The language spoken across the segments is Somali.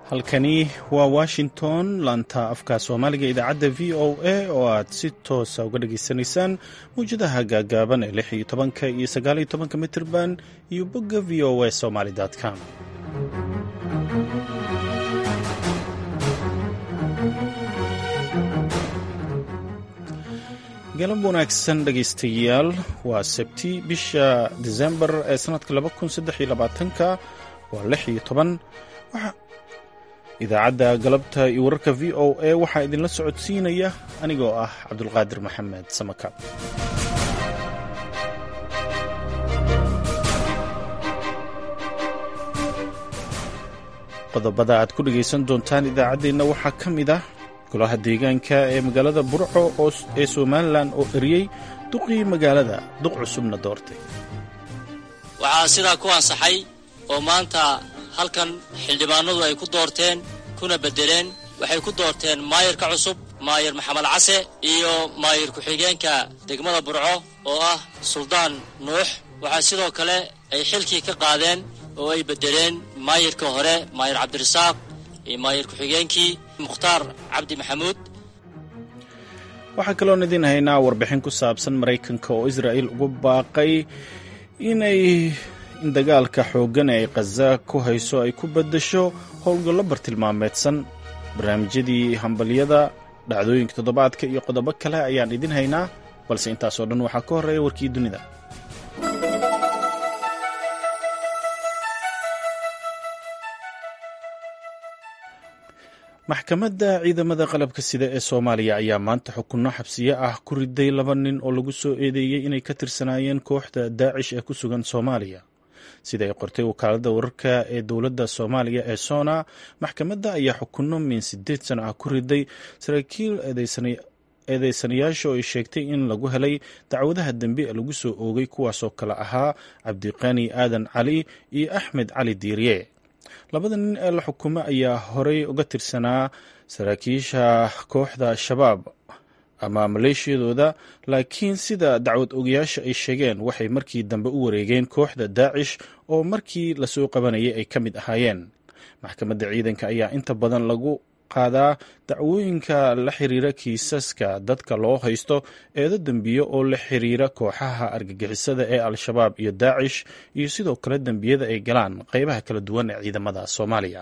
halkani waa washington laanta afka soomaaliga idaacadda v o a oo aad si toosa uga dhageysanaysaan mawjadaha gaagaaban ee lix iyo tobanka iyo sagaal iyo tobanka mitirban iyo bogga v o a somaly com galab wanaagsan dhegaystayaal waa sabti bisha disembar ee sanadka ka waa lix iyo toban idaacadda galabta iyo wararka v o a waxaa idinla socodsiinaya anigoo ah cabdulqaadir maxamed samaka qodobada aad ku dhegaysan doontaan idaacaddeenna waxaa ka mid ah golaha deegaanka ee magaalada burco ee somalilan oo eriyey duqii magaalada duq cusubna doortay waxaa sidaa ku ansaxay oo maanta halkan xildhibaanadu ay ku doorteen kuna beddeleen waxay ku doorteen maayarka cusub maayar maxamed case iyo maayar ku-xigeenka degmada burco oo ah suldaan nuux waxaa sidoo kale ay xilkii ka qaadeen oo ay beddeleen maayarka hore maayar cabdirasaaq iyo maayar ku-xigeenkii mukhtaar cabdi maxamuud waxaa kaloon idiin haynaa warbixin ku saabsan maraykanka oo israa'il ugu baaqay inay in dagaalka xooggan ee ay khaza ku hayso ay ku beddesho howlgallo bartilmaameedsan barnaamijyadii hambalyada dhacdooyinka toddobaadka iyo qodobo kale ayaan idin haynaa balse intaasoo dhan waxaa ka horreeya warkii dunida maxkamadda ciidamada qalabka sida ee soomaaliya ayaa maanta xukunno xabsiye ah ku riday laba nin oo lagu soo eedeeyey inay ka tirsanaayeen kooxda daacish ee ku sugan soomaaliya sida ay qortay wakaaladda wararka ee dowladda soomaaliya ee sona maxkamadda ayaa xukunno min siddeed sano ah ku riday saraakiil eedeysanayaasha oo ay sheegtay in lagu helay dacwadaha dembi ee lagu soo oogay kuwaasoo kale ahaa cabdiqani aadan cali iyo axmed cali diiriye labada nin ee la xukumo ayaa horey uga tirsanaa saraakiisha kooxda shabaab ama maleeshiyadooda laakiin sida dacwad ogayaasha ay sheegeen waxay markii dambe u wareegeen kooxda daacish oo markii lasoo qabanayay ay ka mid ahaayeen maxkamadda ciidanka ayaa inta badan lagu qaadaa dacwooyinka la xiriira kiisaska dadka loo haysto eedo dembiyo oo la xiriira kooxaha argagixisada ee al-shabaab iyo daacish iyo sidoo kale dembiyada ay galaan qeybaha kala duwan ee ciidamada soomaaliya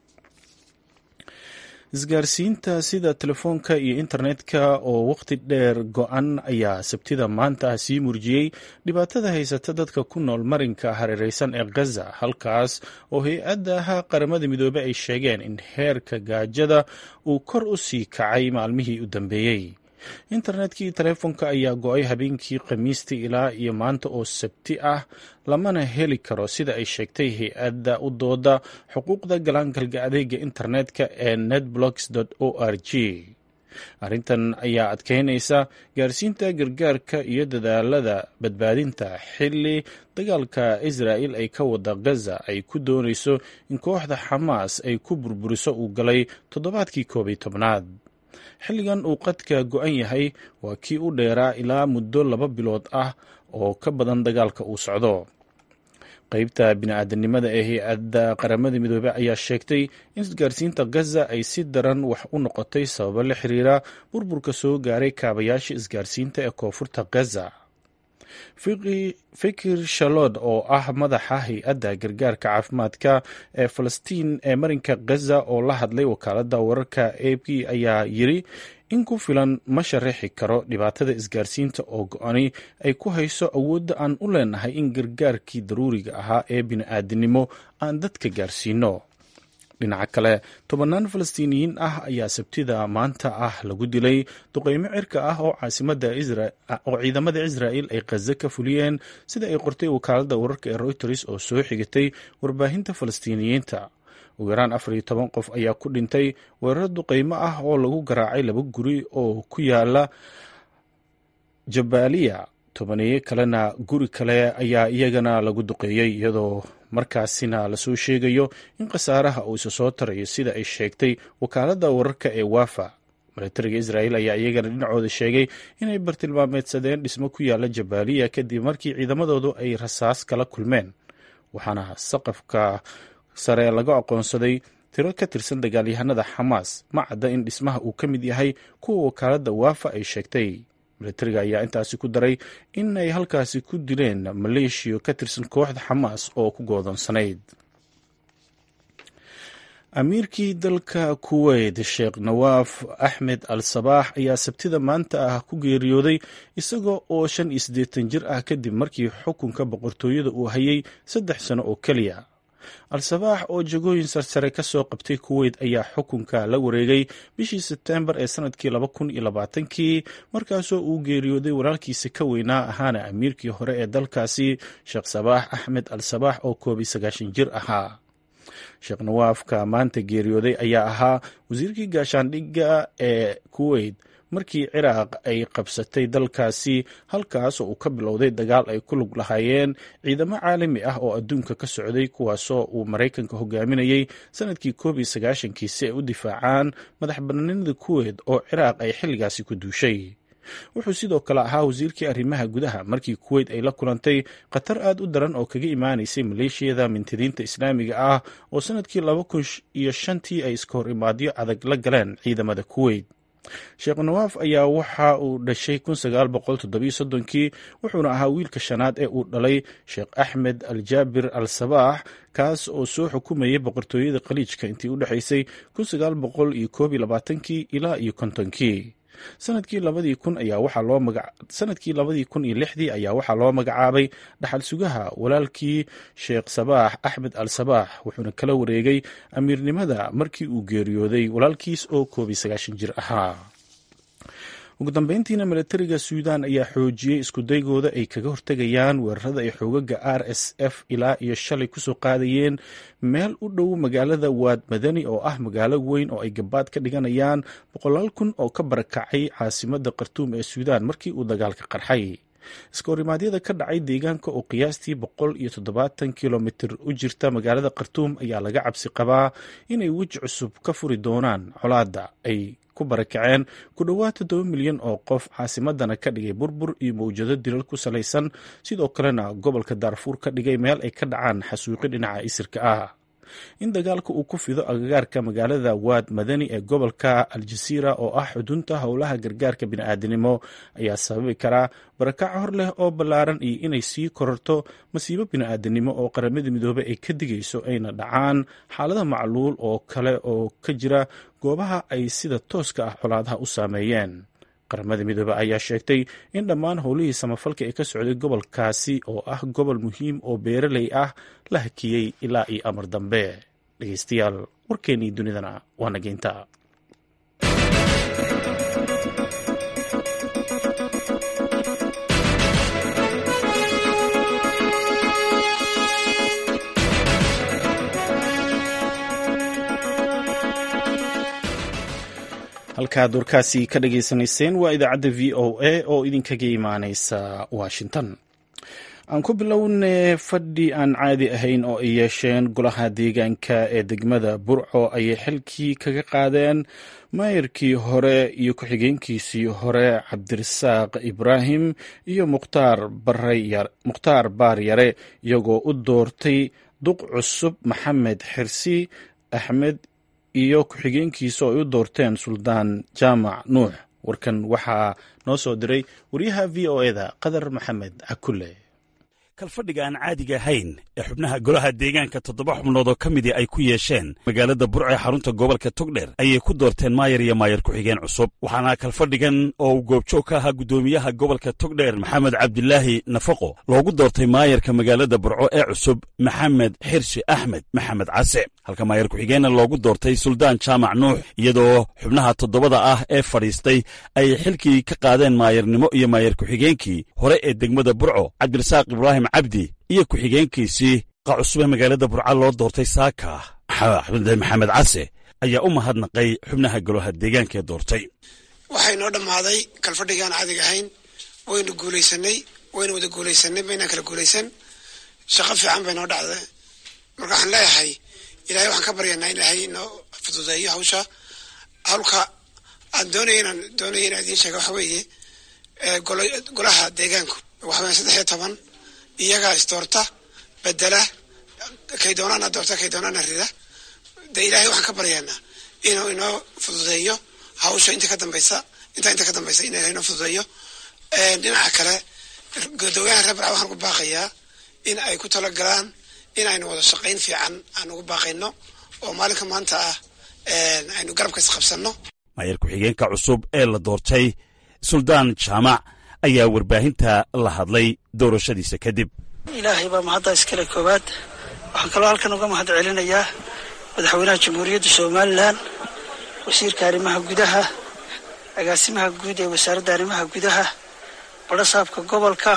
isgaarsiinta sida telefoonka iyo internetka oo waqti dheer go-an ayaa sabtida maanta sii murjiyey dhibaatada haysata dadka ku nool marinka hareereysan ee khaza halkaas oo hay-adaha qaramada midoobey ay sheegeen in heerka gaajada uu kor u sii kacay maalmihii u dambeeyey internetkii telefoonka ayaa go-ay habeenkii khamiistii ilaa iyo maanta oo sabti ah lamana heli karo sida ay sheegtay hay-adda u dooda xuquuqda galaangalga adeega internetka ee netblocks o r g arrintan ayaa adkeynaysa gaarsiinta gargaarka iyo dadaalada badbaadinta xilli dagaalka israa'il ay ka wada gaza ay ku doonayso in kooxda xamaas ay ku burburiso uu galay toddobaadkii koob iyo tobnaad xilligan uu qadka go-an yahay waa kii u dheeraa ilaa muddo laba bilood ah oo ka badan dagaalka uu socdo qeybta bini-aadanimada ee hay-adda qaramada midoobey ayaa sheegtay in isgaarsiinta gaza ay si daran wax u noqotay sababo la xiriira burburka soo gaaray kaabayaasha isgaarsiinta ee koonfurta gaza fikir shalod oo ah madaxa hay-adda gargaarka caafimaadka ee falastiin ee marinka gaza oo la hadlay wakaaladda wararka a p ayaa yiri in ku filan ma sharaxi karo dhibaatada isgaarsiinta oo go-ani ay ku hayso awoodda aan u leenahay in gargaarkii daruuriga ahaa ee bini-aadinimo aan dadka gaarsiino dhinaca kale tobannaan falastiiniyiin ah ayaa sabtida maanta ah lagu dilay duqeymo cirka ah oo caasimada oo ciidamada israa'il ay khaza ka fuliyeen sida ay qortay wakaaladda wararka ee reuters oo soo xigatay warbaahinta falastiiniyiinta ugu yaraan afar iyo toban qof ayaa ku dhintay weeraro duqeymo ah oo lagu garaacay laba guri oo ku yaala jabaaliya tobaneeye kalena guri kale ayaa iyagana lagu duqeeyey iyadoo markaasina lasoo sheegayo in khasaaraha uu isa soo tarayo sida ay sheegtay wakaaladda wararka ee wafa milatariga israa'il ayaa iyagana dhinacooda sheegay inay bartilmaameedsadeen dhismo ku yaala jabaaliya kadib markii ciidamadoodu ay rasaas kala kulmeen waxaana saqafka sare laga aqoonsaday tiro ka tirsan dagaalyahanada xamaas ma cadda in dhismaha uu ka mid yahay kuwa wakaaladda waafa ay sheegtay milatariga ayaa intaasi ku daray in ay halkaasi ku dileen maleeshiya ka tirsan kooxda xamaas oo ku goodonsanayd amiirkii dalka kuweyt sheekh nawaaf axmed al sabaax ayaa sabtida maanta ah ku geeriyooday isaga oo shan iyo siddeetan jir ah kadib markii xukunka boqortooyada uu hayay saddex sano oo keliya al-sabaax oo jagooyin sarsare ka soo qabtay kuweyt ayaa xukunka la wareegay bishii sebteembar ee sanadkii laba kun iyo labaatankii markaasoo uu geeriyooday walaalkiisa ka weynaa ahaana amiirkii hore ee dalkaasi sheekh sabaax axmed al sabaax oo koob iyo sagaashan jir ahaa sheekh nawaafka maanta geeriyooday ayaa ahaa wasiirkii gaashaandhigga ee kuweyt markii ciraaq ay qabsatay dalkaasi halkaas oo uu ka bilowday dagaal ay ku lug lahaayeen ciidamo caalami ah oo adduunka ka socday kuwaasoo uu maraykanka hogaaminayay sanadkii koob iyo sagaashankii si ay u difaacaan madax banaanida kuweyt oo ciraaq ay xilligaasi ku duushay wuxuu sidoo kale ahaa wasiirkii arrimaha gudaha markii kuweyt ay la kulantay khatar aad u daran oo kaga imaanaysay maleeshiyada mintidiinta islaamiga ah oo sanadkii laba kun iyo shantii ay iska hor imaadyo adag la galeen ciidamada kuweyt sheekh nawaaf ayaa waxa uu dhashay kun sagaal boqol toddobiyo soddonkii wuxuuna ahaa wiilka shanaad ee uu dhalay sheekh axmed al jaabir al sabaax kaas oo soo xukumayay boqortooyada khaliijka intii u dhexaysay kun sagaal boqol iyo koob iyo labaatankii ilaa iyo kontonkii sanadkii labadii kun ayaa waxaa loo maga sanadkii labadii kun iyo lixdii ayaa waxaa loo magacaabay dhaxal sugaha walaalkii sheekh sabaax axmed al sabaax wuxuuna kala wareegay amiirnimada markii uu geeriyooday walaalkiis oo koob iyo sagaashan jir ahaa ugu dambeyntiina milatariga suudan ayaa xoojiyey iskudaygooda ay kaga hortegayaan weerarada ay xoogaga r s f ilaa iyo shalay kusoo qaadayeen meel u dhow magaalada waad madani oo ah magaalo weyn oo ay gabaad ka dhiganayaan boqolaal kun oo ka barakacay caasimada khartuum ee suudaan markii uu dagaalka qarxay iskahorimadyada ka dhacay deegaanka oo qiyaastii boqol iyo toddobaatan kilomitir u jirta magaalada khartuum ayaa laga cabsi qabaa inay weji cusub ka furi doonaan colaadda ay ku barakaceen ku dhowaad toddoba milyan oo qof caasimadana ka dhigay burbur iyo mawjado dilal ku salaysan sidoo kalena gobolka daarfuur ka dhigay meel ay ka dhacaan xasuuqi dhinaca isirka ah in dagaalka uu ku fido agagaarka magaalada waad madani ee gobolka aljasiira oo ah xudunta howlaha gargaarka bini'aadanimo ayaa sababi karaa barakac hor leh oo ballaaran iyo inay sii kororto masiibo bini'aadanimo oo qaramada midoobey ay ka digayso ayna dhacaan xaalada macluul oo kale oo ka jira goobaha ay sida tooska ah colaadaha u saameeyeen qaramada midoobe ayaa sheegtay in dhammaan howlihii samafalka ee ka socday gobolkaasi oo ah gobol muhiim oo beeraley ah la hakiyey ilaa iyo amar dambe dhegeystayaal warkeennii dunidana waa nageynta halkaad warkaasi ka dhageysanayseen waa idaacadda v o a oo idinkaga imaaneysa washington aan ku bilowne fadhi aan caadi ahayn oo ay yeesheen golaha deegaanka ee degmada burco ayay xilkii kaga qaadeen maayirkii hore iyo ku-xigeenkiisii hore cabdirasaaq ibraahim iyo mukhtaar baar yare iyagoo u doortay duq cusub maxamed xirsi axmed iyo ku-xigeenkiisa oo ay u doorteen suldaan jaamac nuux warkan waxaa noo soo diray wariyaha v o eda qadar maxamed cakulle kalfadhiga aan caadiga ahayn ee xubnaha golaha deegaanka toddoba xubnood oo ka midii ay ku yeesheen magaalada burco ee xarunta gobolka togdher ayay ku doorteen maayar iyo maayar ku-xigeen cusub waxaana kalfadhigan oo uu goobjoog ka ahaa guddoomiyaha gobolka togdher maxamed cabdilaahi nafaqo loogu doortay maayarka magaalada burco ee cusub maxamed xirshi axmed maxamed case halka maayar ku-xigeenna loogu doortay suldaan jaamac nuux iyadoo xubnaha toddobada ah ee fadhiistay ay xilkii ka qaadeen maayarnimo iyo maayar ku-xigeenkii hore ee degmada burco cabdirasaaq ibraahim cabdi iyo ku-xigeenkiisii qa cusub ee magaalada burca loo doortay saaka maxamed case ayaa u mahadnaqay xubnaha golaha deegaanka ee doortay waxay noo dhammaaday kalfadhigaan caadiga ahayn waynu guulaysanay waynu wada guulaysanay maynaan kala guulaysan shaqo fiican bay noo dhacday marka waxaan leeyahay ilahay waxaan ka baryanaa in ilaahay inoo fududeeyo hawsha hawlka aan doonaya inaan doonaya inaan idiin sheega waxa weeye golaha deegaanku waxa weya saddex iyo toban iyagaa isdoorta bedela kay doonaana doorta kay doonaana rida dee ilaahay waxaan ka baryaynaa inuu inoo fududeeyo hawsha inta ka dambaysa intaa inta ka dambaysa in ilahay inoo fududeeyo dhinaca kale gudoomiyaha reer barca waxaan ugu baaqayaa in ay ku talagalaan in aynu wada shaqayn fiican aan ugu baaqayno oo maalinka maanta ah aynu garabka isqabsanno maayar ku-xigeenka cusub ee la doortay suldaan jaamac ayaa warbaahinta la hadlay doorashadiisa kadib ilaahay baa mahadda iskale koowaad waxaan kaloo halkan uga mahad celinayaa madaxweynaha jamhuuriyadda somalilan wasiirka arrimaha gudaha agaasimaha guud ee wasaaradda arrimaha gudaha badhasaabka gobolka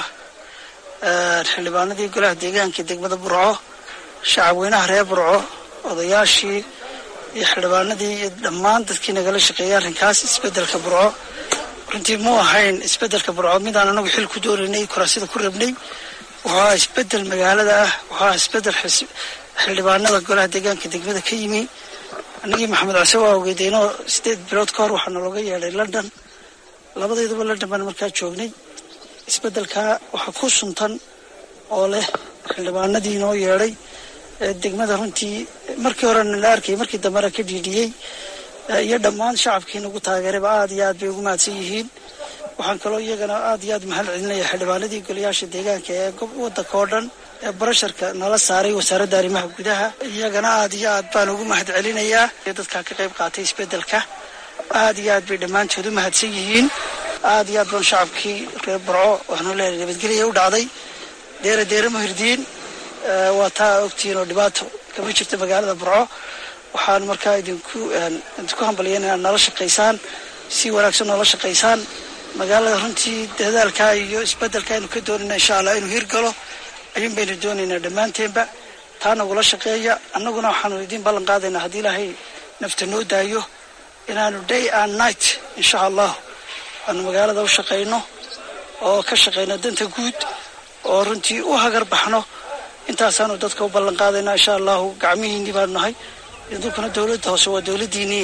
xildhibaanadii golaha deegaanka degmada burco shacabweynaha reer burco odayaashii iyo xildhibaanadii iyo dhammaan dadkii nagala shaqeeyay arrinkaas isbeddelka burco runtii mu ahayn isbeddelka burco midaan anagu xil ku doonaynay kuraasida ku rabnay wuxuu ahaa isbeddel magaalada ah wuxuu ahaa isbeddel xildhibaanada golaha deegaanka degmada ka yimi annagii maxamed case waa ogeydeenoo sideed bilood ka hor waxaa nalooga yeedhay london labadayduba london baan markaa joognay isbeddelkaa waxaa ku suntan oo leh xildhibaanadii noo yeedhay degmada runtii markii horena la arkayay markii dambena ka dhiidhiyey iyo dhammaan shacabkii nagu taageerayba aada iyo aad bay ugu mahadsan yihiin waxaan kaloo iyagana aada iyo aad mahad celinaya xildhibaanadii golayaasha deegaanka ee waddanka oo dhan ee barasharka nala saaray wasaaradda arrimaha gudaha iyagana aada iyo aad baan ugu mahad celinayaa dadkaa ka qayb qaatay isbeddelka aada iyo aad bay dhammaantood u mahadsan yihiin aada iyo aad baan shacabkii reer barco waxaanu leehay nabadgelya u dhacday deera deera muhirdiin waa taa ogtihiin oo dhibaato kama jirto magaalada burco waxaan markaa idinku idinku hambalyan inaad nala shaqaysaan si wanaagsan noola shaqaysaan magaalada runtii dadaalka iyo isbeddelka aynu ka doonayna insha allah inuu hirgalo ayuun baynu doonaynaa dhammaanteenba taa nagula shaqeeya annaguna waxaanu idiin ballan qaadaynaa haddii ilaahay nafta noo daayo inaanu day and night insha allah aanu magaalada u shaqayno oo ka shaqayno danta guud oo runtii u hagar baxno intaasaanu dadka u ballan qaadaynaa insha allahu gacmihiinii baanu nahay idinkuna dowladda hoose waa dowladdiinii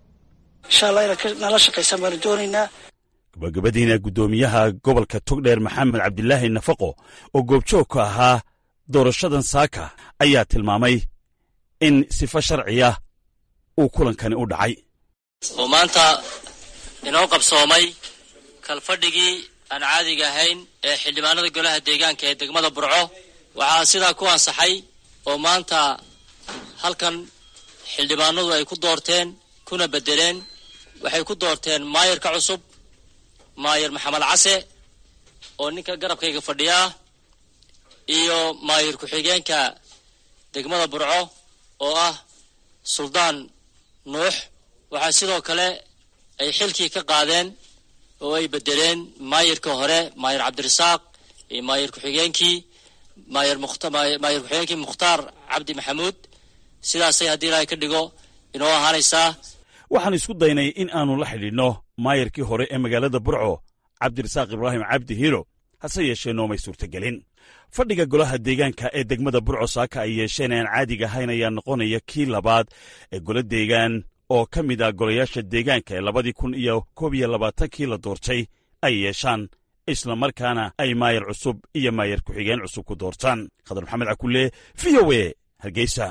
insha allah inaad nala shaqaysaan baanu doonaynaa gabagabadiina guddoomiyaha gobolka togdheer maxamed cabdilaahi nafaqo oo goobjoog ka ahaa doorashadan saaka ayaa tilmaamay in sifo sharciya uu kulankani u dhacay oo maanta inoo qabsoomay kalfadhigii aan caadiga ahayn ee xildhibaanada golaha deegaanka ee degmada burco waxaa sidaa ku ansaxay oo maanta halkan xildhibaanadu ay ku doorteen kuna beddeleen waxay ku doorteen maayarka cusub maayar maxamed case oo ninka garabkayga fadhiyaa iyo maayar ku-xigeenka degmada burco oo ah suldaan nuux waxaa sidoo kale ay xilkii ka qaadeen oo ay beddeleen maayarka hore maayar cabdirasaaq iyo maayar ku-xigeenkii maayar maayar ku-xigeenkii mukhtaar cabdi maxamuud sidaasay haddii ilaahay ka dhigo inoo ahaanaysaa waxaan isku daynay in aannu la xidhiidhno maayarkii hore ee magaalada burco cabdirasaaq ibraahim cabdi hiiro hase yeeshee noomay suurtagelin fadhiga golaha deegaanka ee degmada burco saaka ay yeesheen aan caadiga ahayn ayaa noqonaya kii labaad ee golo deegaan oo ka mid ah golayaasha deegaanka ee labadii kun iyo koob iyo labaatankii la doortay ay yeeshaan islamarkaana ay maayar cusub iyo maayar ku-xigeen cusub ku doortaan khadar maxamed cakulle v o e hargeysa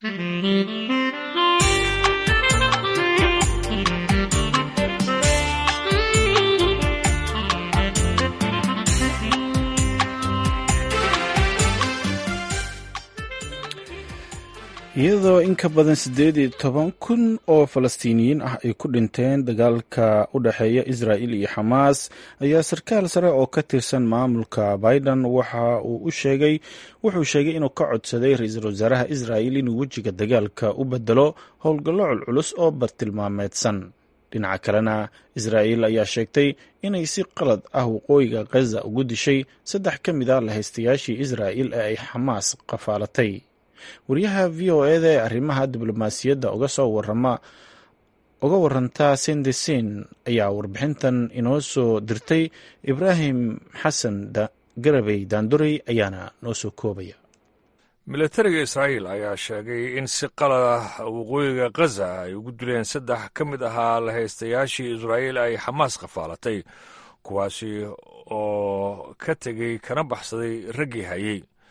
iyadoo in ka badan siddeed iyo toban kun oo falastiiniyiin ah ay ku dhinteen dagaalka u dhexeeya israa'il iyo xamaas ayaa sarkaal sare oo ka tirsan maamulka biden waxa uu u sheegay wuxuu sheegay inuu ka codsaday ra-iisul wasaaraha israa'il inuu wejiga dagaalka u bedelo howlgallo culculus oo bartilmaameedsan dhinaca kalena israa'il ayaa sheegtay inay si qalad ah waqooyiga khaza ugu dishay saddex ka mid a lahaystayaashii israa'il ee ay xamaas qafaalatay wariyaha v o eda ee arrimaha diblomaasiyadda uga soo warama uga waranta sendesin ayaa warbixintan inoo soo dirtay ibraahim xasan garabey daanduray ayaana noo soo koobaya milatariga israa'iil ayaa sheegay in si qalad ah waqooyiga khaza ay ugu dileen saddex ka mid ahaa lahaystayaashii israa'iil ay xamaas qafaalatay kuwaasi oo ka tegey kana baxsaday raggii hayey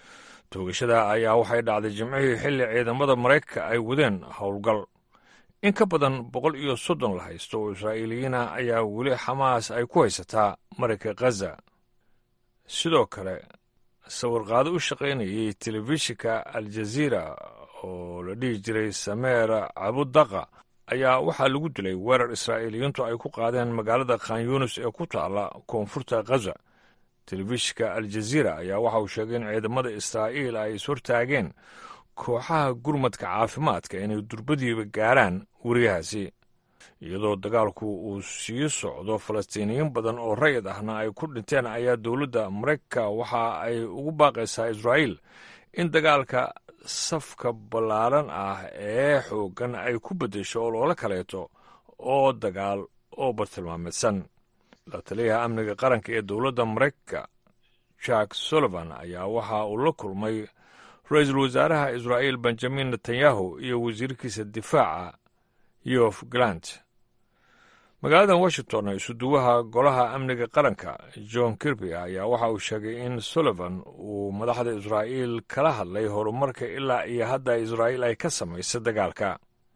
toogashada ayaa waxay dhacday jimcihii xilli ciidamada maraykanka ay wadeen howlgal in ka badan boqol iyo soddon la haysto oo israa'iiliyiina ayaa weli xamaas ay ku haysataa marayka khaza sidoo kale sawirqaado u shaqaynayay telefishinka aljaziira oo la dhihi jiray sameer cabudaqa ayaa waxaa lagu dilay weerar israa'iiliyiintu ay ku qaadeen magaalada khan yunis ee ku taalla koonfurta khaza telefishinka aljaziira ayaa waxa uu sheegay in ciidamada israa'iil ay ishortaageen kooxaha gurmadka caafimaadka inay durbadiiba gaaraan weriyahaasi iyadoo dagaalku uu sii socdo falastiiniyiin badan oo rayid ahna ay ku dhinteen ayaa dowladda maraykanka waxa ay ugu baaqaysaa israa'iil in dagaalka safka ballaaran ah ee xooggan ay ku beddesho oo loola kaleeto oo dagaal oo bartilmaameedsan la taliyaha amniga qaranka ee dowladda maraykanka jack sullivan ayaa waxa uu la kulmay ra-iisul wasaaraha israa'iil benjamin netanyahu iyo wasiirkiisa difaaca yof galant magaalada washington isuduwaha golaha amniga qaranka john kirby ayaa waxa uu sheegay in sullivan uu madaxda israa'iil kala hadlay horumarka ilaa iyo hadda israa'iil ay ka samaysay dagaalka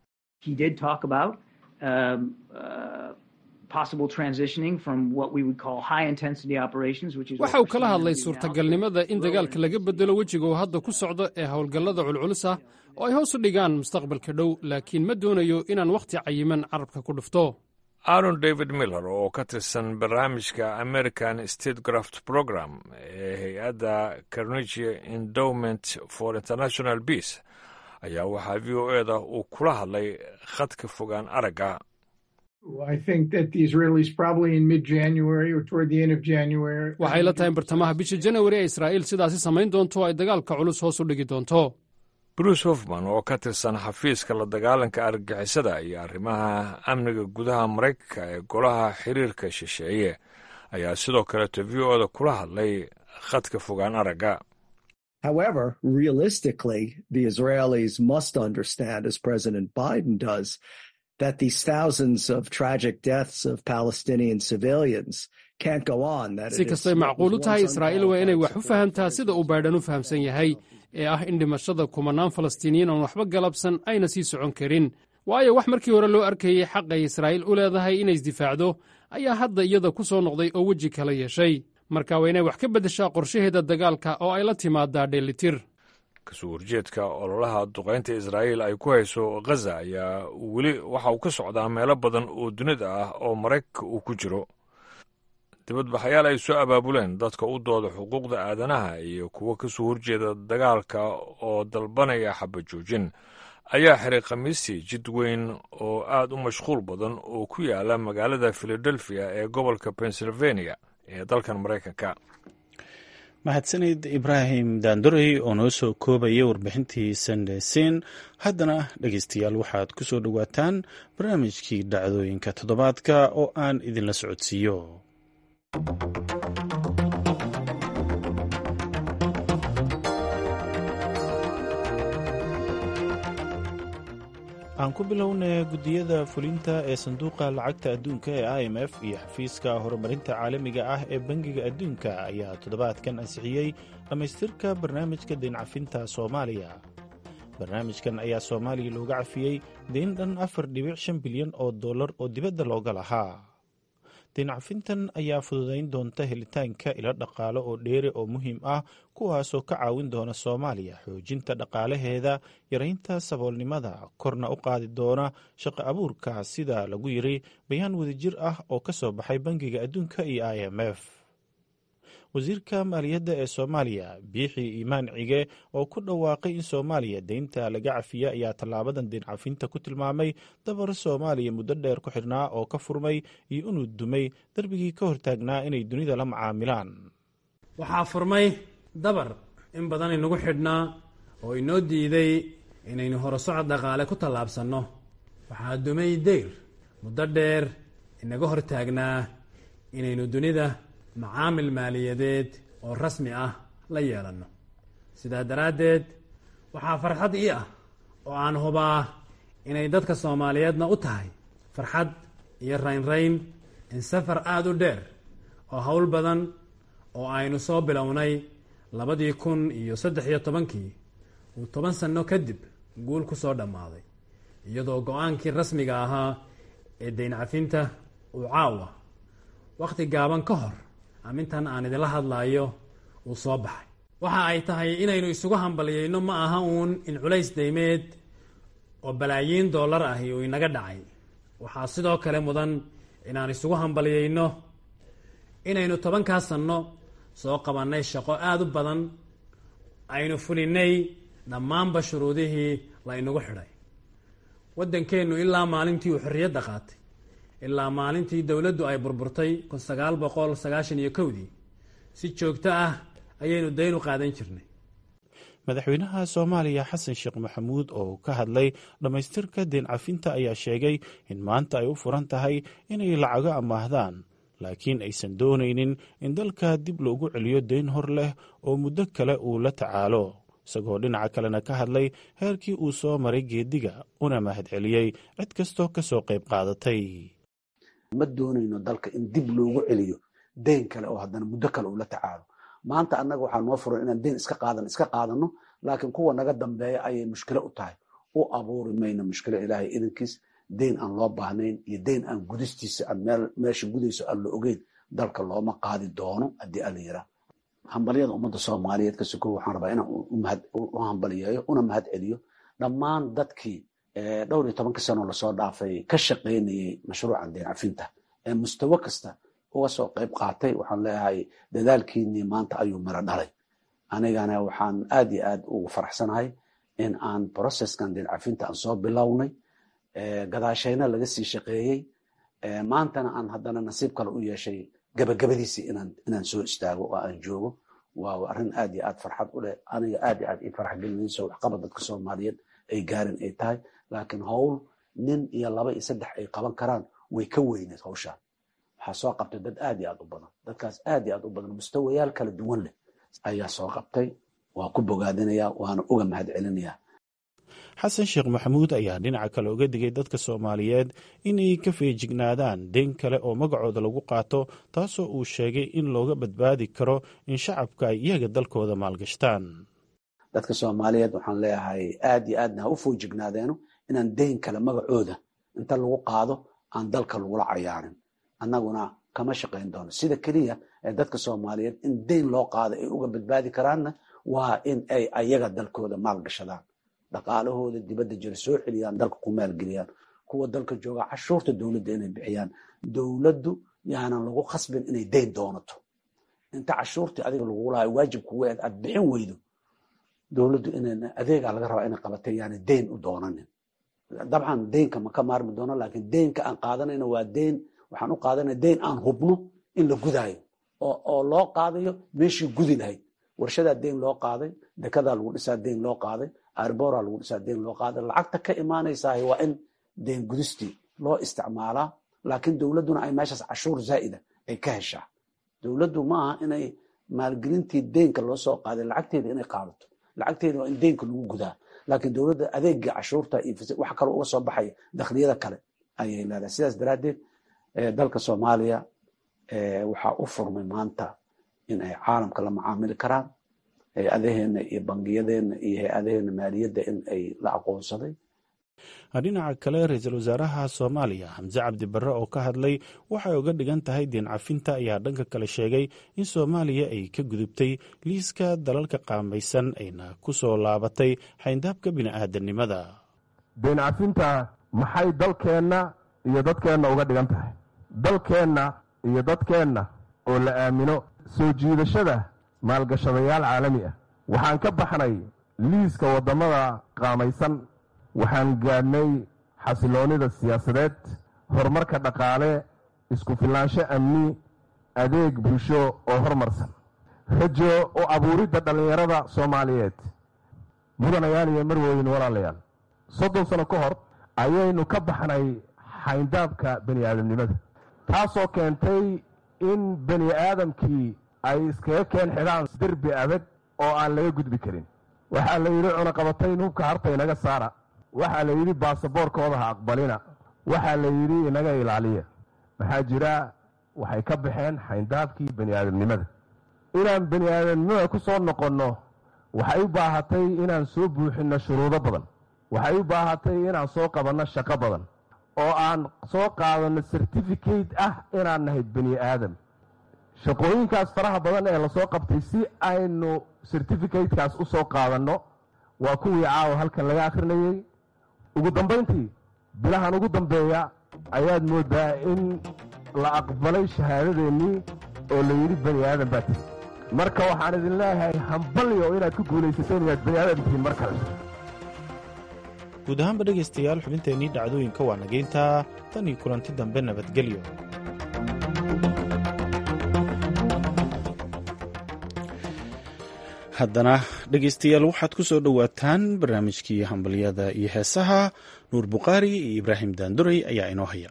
waxa uu kala hadlay suurtagalnimada in dagaalka laga bedelo wejiga uu hadda ku socdo ee howlgallada culculus ah oo ay hoos u dhigaan mustaqbalka dhow laakiin ma doonayo inaan wakhti cayiman carabka ku dhufto aaron david miller oo ka tirsan barnaamijka american statecraft program ee hay-adda carnegie endowment for international peace ayaa waxaa v o e da uu kula hadlay khadka fogaan aragga waxay la tahay in bartamaha bisha janawari ee israa'iil sidaasi samayn doonto ay dagaalka culus hoos u dhigi doonto bruce hofman oo ka tirsan xafiiska la dagaalanka argagixisada iyo arrimaha amniga gudaha maraykanka ee golaha xiriirka shisheeye ayaa sidoo kaleeto v o da kula hadlay khadka fogaan aragga However, realistically, the Israelis must understand, as President Biden does, that these thousands of tragic deaths of Palestinian civilians can't go on. That si kastay macquul u tahay israa'iil waa inay wax u fahamtaa sida uu baydhan u fahamsan yahay ee ah in dhimashada kumanaan falastiiniyiin oon waxba galabsan ayna sii socon karin waayo wax markii hore loo arkayey xaqay israa'iil u leedahay inay isdifaacdo ayaa hadda iyada ku soo noqday oo weji kala yeeshay marka waa inay wax ka beddeshaa qorshaheeda dagaalka oo ay la timaadaa dheellitir kasoo horjeedka ololaha duqaynta israa'iil ay ku hayso khaza ayaa weli waxa uu ka socdaa meelo badan oo dunida ah oo maraykanka uu ku jiro dibadbaxayaal ay soo abaabuleen dadka u dooda xuquuqda aadanaha iyo kuwo ka soo horjeeda dagaalka oo dalbanaya xabajoojin ayaa xiray khamiistii jid weyn oo aad u mashquul badan oo ku yaala magaalada filadelfiya ee gobolka pennsylvania ee dalkan maraykanka mahadsanid ibraahim daandorey oo noo soo koobaya warbixintii sandesiin haddana dhegeystayaal waxaad ku soo dhowaataan barnaamijkii dhacdooyinka toddobaadka oo aan idinla socodsiiyo aan ku bilownay guddiyada fulinta ee sanduuqa lacagta adduunka ee i m f iyo xafiiska horumarinta caalamiga ah ee bangiga adduunka ayaa toddobaadkan ansixiyey dhammaystirka barnaamijka deyncafinta soomaaliya barnaamijkan ayaa soomaaliya looga cafiyey deyn dhan afar dhibic shan bilyan oo dollar oo dibadda looga lahaa deyncafintan ayaa fududayn doonta helitaanka ilo dhaqaale oo dheere oo muhiim ah kuwaasoo ka caawin doona soomaaliya xoojinta dhaqaalaheeda yaraynta saboolnimada korna u qaadi doona shaqo abuurka sida lagu yiri bayaan wadajir ah oo ka soo baxay bangiga adduunka iyo i m f wasiirka maaliyadda ee soomaaliya biixi iimaan cige oo ku dhawaaqay in soomaaliya deynta laga cafiya ayaa tallaabadan deyn cafinta ku tilmaamay dabar soomaaliya muddo dheer ku xidhnaa oo ka furmay iyo inuu dumay darbigii ka hortaagnaa inay dunida la macaamilaan waxaa furmay dabar in badan inagu xidhnaa oo inoo diiday inaynu horusocod dhaqaale ku tallaabsanno waxaa dumay deyr muddo dheer inaga hortaagnaa inaynu dunida macaamil maaliyadeed oo rasmi ah la yeelanno sidaa daraaddeed waxaa farxad ii ah oo aan hubaa inay dadka soomaaliyeedna u tahay farxad iyo raynrayn in safar aada u dheer oo howl badan oo aynu soo bilownay labadii kun iyo saddex iyo tobankii uu toban sanno kadib guul ku soo dhammaaday iyadoo go-aankii rasmiga ahaa ee dayn cafinta uu caawa wakhti gaaban ka hor amintan aan idinla hadlaayo uu soo baxay waxa ay tahay inaynu isugu hambaliyeyno ma aha uun in culays daymeed oo balaayiin dollar ahi uu inaga dhacay waxaa sidoo kale mudan inaan isugu hambaliyeyno inaynu tobankaa sanno soo qabannay shaqo aada u badan aynu fulinay dhammaanba shuruudihii la inagu xidhay waddankeennu ilaa maalintii uu xorriyadda qaatay ilaa maalintii dowladdu ay burburtay kun sagaal boqol sagaashan iyo kowdii si joogto ah ayaynu dayn u qaadan jirnay madaxweynaha soomaaliya xasan sheekh maxamuud oo ka hadlay dhammaystirka deen cafinta ayaa sheegay in maanta ay u furan tahay inay lacago amaahdaan laakiin aysan doonaynin in dalka dib loogu celiyo deyn hor leh oo muddo kale uu la tacaalo isagoo dhinaca kalena ka hadlay heerkii uu soo maray geediga una mahadceliyey cid kastoo ka soo qayb qaadatay ma doonayno dalka in dib loogu celiyo deyn kale oo haddana muddo kale uu la tacaalo maanta annaga waxaa noo furan inaan deyn iska qaadan iska qaadano laakiin kuwa naga dambeeya ayay mushkilo u tahay u abuuri mayno mushkilo ilaahay idankiis deyn aan loo baahnayn iyo deyn aan gudistiisa aan meesha gudayso aan la ogeyn dalka looma qaadi doono haddii ala yiraa hambalyada ummadda soomaaliyeed ka sokow waxaan rabaa inaan u hambaliyeeyo una mahad celiyo dhammaan dadkii dhowr iyo tobanka sanoo lasoo dhaafay ka shaqaynayay mashruucan deen cafinta ee mustawo kasta uga soo qayb qaatay waxaan leeyahay dadaalkiinii maanta ayuu miro dhalay anigana waxaan aad iyo aad ugu faraxsanahay in aan processkan deen cafinta aan soo bilownay gadaashayna laga sii shaqeeyey maantana aan haddana nasiib kale u yeeshay gabagabadiisii inaan soo istaago oo aan joogo waa arrin aad iyo aad farxad u leh aniga aad iyo aad ii farax gelinayso waxqabad dadka soomaaliyeed ay gaarin ay tahay laakiin howl nin iyo laba iyo saddex ay qaban karaan way ka weyneed hawshaan waxaa soo qabtay dad aad iyo aad u badan dadkaas aad iyo aad u badan mustawayaal kala duwan leh ayaa soo qabtay waa ku bogaadinaya waana uga mahad celinayaa xasan sheekh maxamuud ayaa dhinaca kale uga digay dadka soomaaliyeed inay ka feejignaadaan deyn kale oo magacooda lagu qaato taasoo uu sheegay in looga badbaadi karo in shacabka ay iyaga dalkooda maalgashtaan dadka soomaaliyeed waxaan leeyahay aad iyo aadna ha u foojignaadeenno inaan deyn kale magacooda inta lagu qaado aan dalka lagula cayaarin annaguna kama shaqayn doono sida keliya ee dadka soomaaliyeed in deyn loo qaado ay uga badbaadi karaanna waa in ay ayaga dalkooda maalgashadaan dhaqaalahooda dibadda jira soo celiyaan dalka ku maalgeliyaan kuwa dalka jooga cashuurta dowladda inay bixiyaan dowladdu yaanan lagu khasbin inay deyn doonato inta cashuurtii adiga lagu lahay waajib kuga eed aad bixin weydo dowladdu in adeegaa laga rabaa inay qabatay yaana deyn u doonanin dabcan deynka ma ka maarmi doono laakiin deynka aan qaadanayno waa deyn waxaan u qaadanaya deyn aan hubno in la gudaayo oo loo qaadayo meeshii gudi lahayd warshadaa deyn loo qaaday dekadaa lagu dhisaa deyn loo qaaday arbora lagu dhisaa deyn loo qaaday lacagta ka imaanaysaah waa in deyn gudistii loo isticmaalaa laakiin dowladduna ay meeshaas cashuur zaa'ida ay ka heshaa dowladdu ma aha inay maalgelintii deynka loo soo qaaday lacagteeda inay qaadato lacagteeda waa in deynka lagu gudaa laakiin dowladda adeegii cashuurta iyo wax kale uga soo baxaya dakhliyada kale ayay leedahay sidaas daraaddeed dalka soomaaliya waxaa u furmay maanta in ay caalamka la macaamili karaan hay-adaheena iyo bangiyadeenna iyo hay-adaheena maaliyadda in ay la aqoonsaday dhinaca kale ra-iisul wasaaraha soomaaliya xamse cabdi barre oo ka hadlay waxay uga dhigan tahay deen cafinta ayaa dhanka kale sheegay in soomaaliya ay ka gudubtay liiska dalalka qaamaysan ayna ku soo laabatay xayndaabka bini'aadanimada deen cafinta maxay dalkeenna iyo dadkeenna uga dhigan tahay dalkeenna iyo dadkeenna oo la aamino soo jiidashada maalgashadayaal caalami ah waxaan ka baxnay liiska waddamada qaamaysan waxaan gaadhnay xasiloonnida siyaasadeed horumarka dhaqaale isku filnaansho amni adeeg bulsho oo horumarsan rajo u abuuridda dhallinyarada soomaaliyeed mudanayaal iyo marweyn walaalayaal soddon sano ka hor ayaynu ka baxnay xayndaabka bani aadamnimada taasoo keentay in bani aadamkii ay iskaga keen xidhaan derbi adag oo aan laga gudbi karin waxaa la yidhi cunaqabatayn hubka harta inaga saara waxaa la yidhi baasaboorkooda ha aqbalina waxaa la yidhi inaga ilaaliya maxaa jira waxay ka baxeen xayndaabkii bani aadamnimada inaan bani aadamnimada ku soo noqonno waxay u baahatay inaan soo buuxinno shuruudo badan waxay u baahatay inaan soo qabanno shaqo badan oo aan soo qaadanno certificate ah inaan nahay bani aadam shaqooyinkaas faraha badan ee lasoo qabtay si aynu certificatekaas u soo qaadanno waa kuwii caawa halkan laga akhrinayey ugu dambayntii bilahan ugu dambeeya ayaad mooddaa in la aqbalay shahaadadeennii oo la yidhi bani aadan baa tihi marka waxaan idin leeyahay hambalyo inaad ku guulaysateen inaad bani aadan tihiin mar kale guud ahaanba dhegaystayaal xubinteennii dhacdooyinka waa nageyntaa tan iyo kulanti dambe nabadgelyo haddana dhegaystayaal waxaad ku soo dhowaataan barnaamijkii hambalyada iyo heesaha nuur bukhaari iyo ibraahim daanduray ayaa inoo haya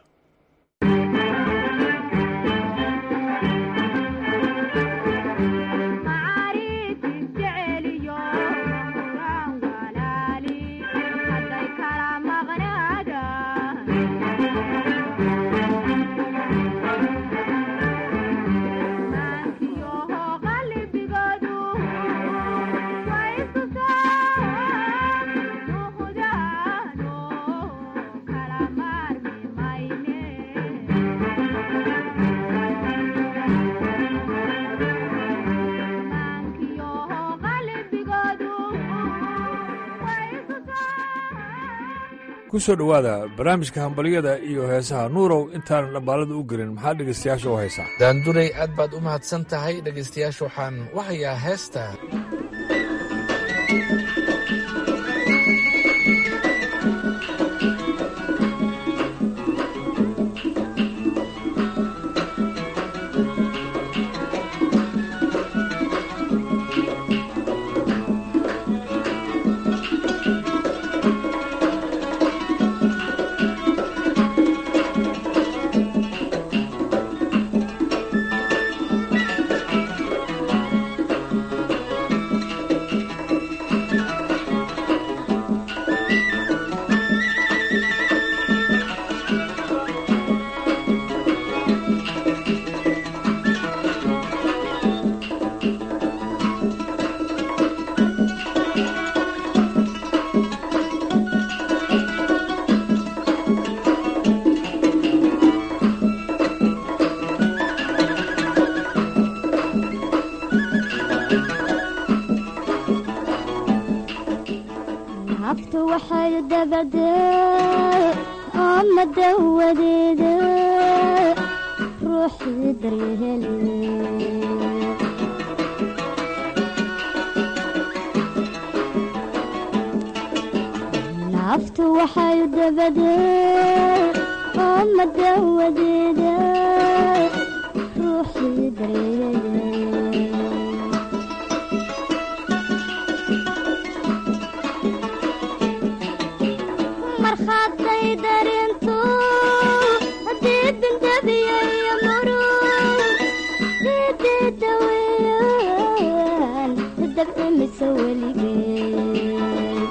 ku soo dhowaada barnaamijka hambalyada iyo heesaha nuurow intaanan dhambaalada u gelin maxaa dhegaystayaasha u haysaa daanduray aad baad u mahadsan tahay dhegaystayaasha waxaan u hayaa heesta naftu waxay dabadee ama dawadeeda ruuxii daryaheli naftu waxay dabadee ama dawadeeda ruuxii daryaheli markhaatay darintu haddii bindabiyayo murug sidii daweyaan dabcimise weligeed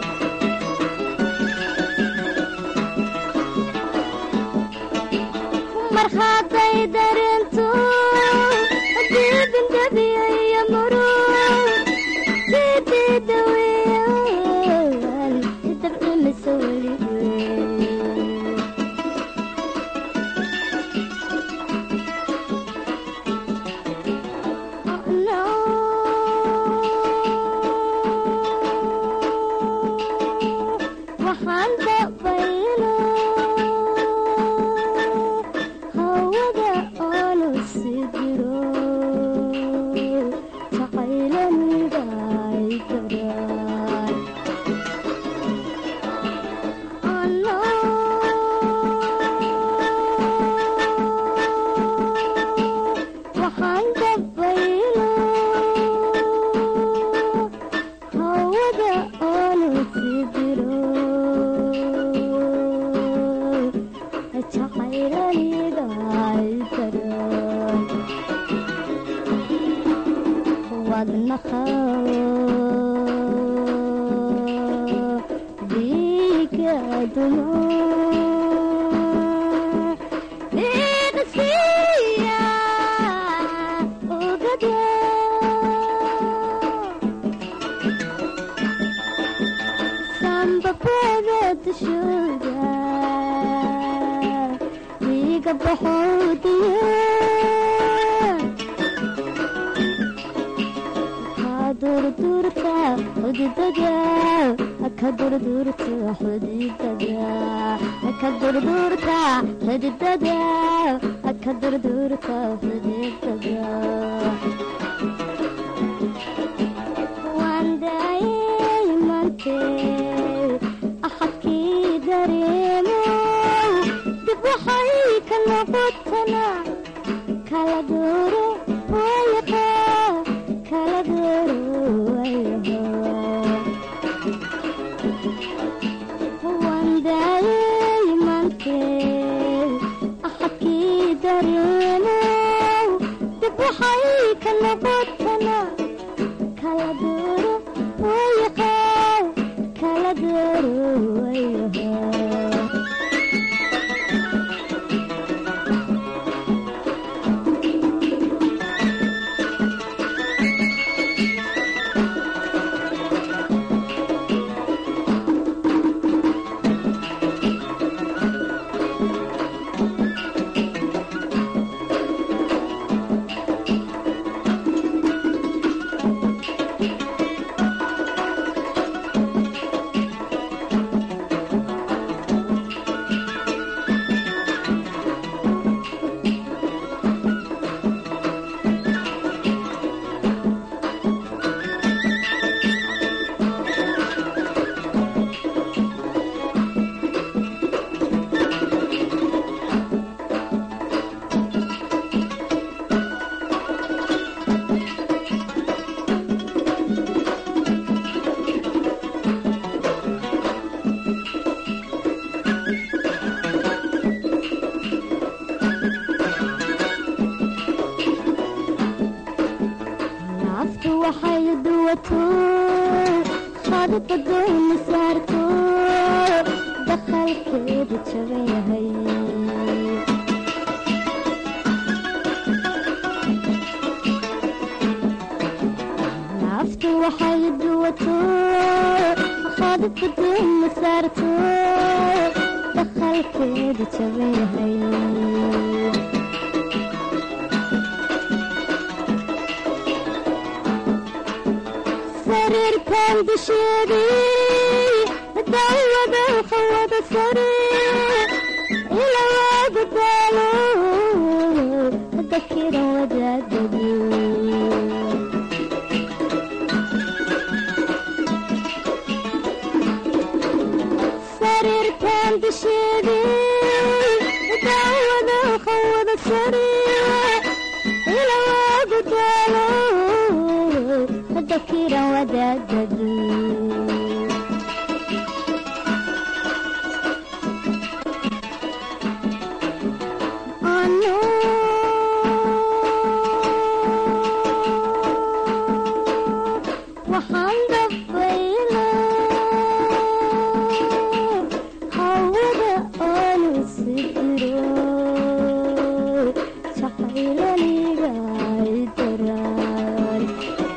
markhaatay darintu haddii bindabiyayo murug sidii daweyaan dabcimise weligeed waxaan dabaylo hawada oonu si jiro jacaylanida ay daraan waxaan dabaylo hawada oonu si jiro jacaylanida ay daraan wadnaha dhiiga dumo dhiiqsiya ogade xudidada ka durdurta xudidada ka durdurta xudidada ka durdurta xudidada waan daayay mante axadkii dareemo dib waxay ka noqotana kala dooro wayaqa kala dooro wayaha waan daayay mante axadkii dareemo dib waxay ka noqotana kala dooro wayaqa kala dooro wayaha naftu waxay duwato khadbadayna saarto dakhalkeedu jaban yahay naftu waxay duwato khadbadayna saarto dakhalkeedu jaban yahay sariirkan dusheedii dawada qawada sare ilawaagu daalo dakiran wadaadadu sariirkan dusheedii dawada qawada sare ilawaagu daalo dakiran wadaadadu ano waxaan dabayla hawada oonu sidiro jacaylaniga daraan